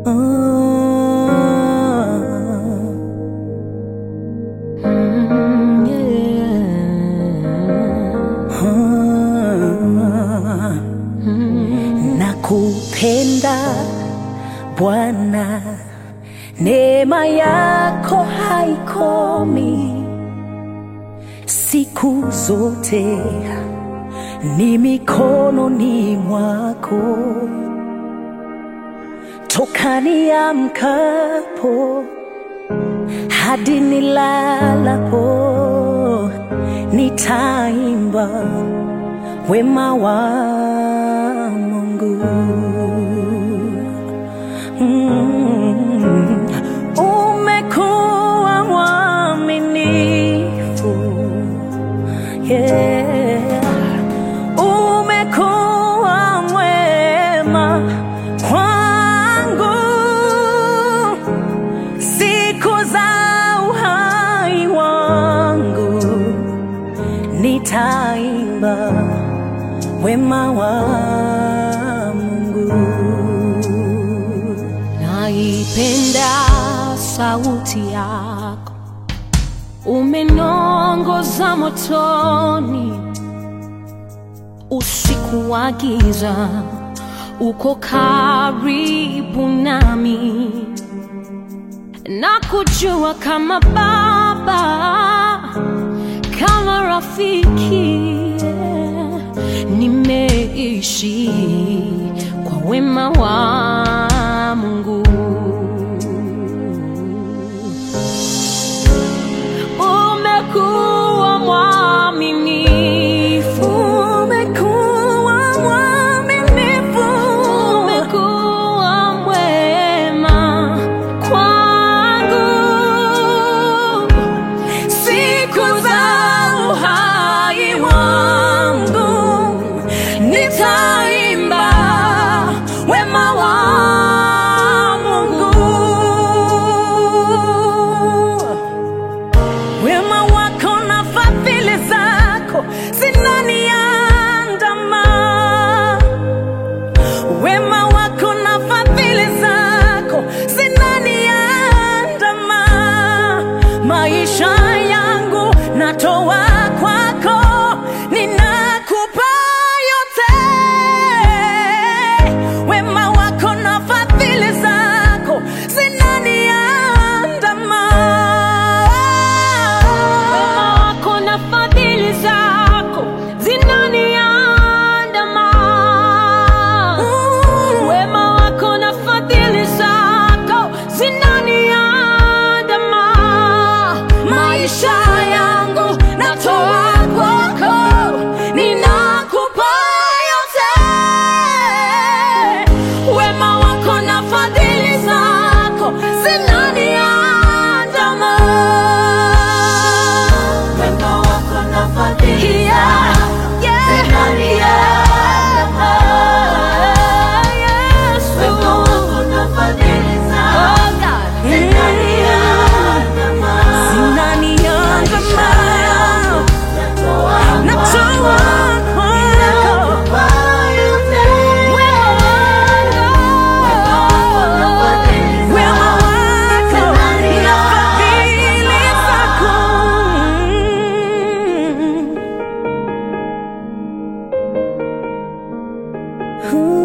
Nakupenda Bwana, neema yako haikomi siku zote, ni mikononi mwako toka niamkapo hadi nilalapo, nitaimba wema wa Mungu. Mm. Umekuwa mwaminifu, yeah. Umekuwa mwema kwangu siku za uhai wangu, nitaimba wema wa Mungu. Naipenda sauti yako, umenongoza motoni, usiku wa giza, uko karibu nami, na kujua kama baba, kama rafiki, nimeishi kwa wema wa Mungu. Umekuwa mwaminifu, Umekuwa mwaminifu, umekuwa mwema kwangu siku za uhai wangu, nitaimba wema wa Mungu. Wema wako na fadhili zako zinaniandama, wema wako na fadhili zako zinaniandama, maisha yangu natoa kwako, ninakupa yote. Wema wako na fadhili zako zinaniandama Wema wako na fadhili zako zinaniandama. Wema wako na fadhili zako zinaniandama. maisha yangu natoa kwako, ninakupa yote. Wema wako na fadhili zako zinaniandama. Wema wako na fadhili zako zinaniandama. Wema wako na fadhili zako zinaniandama. Zinaniandama. Natoa kwako. Wema wako na fadhili zako. Ooh.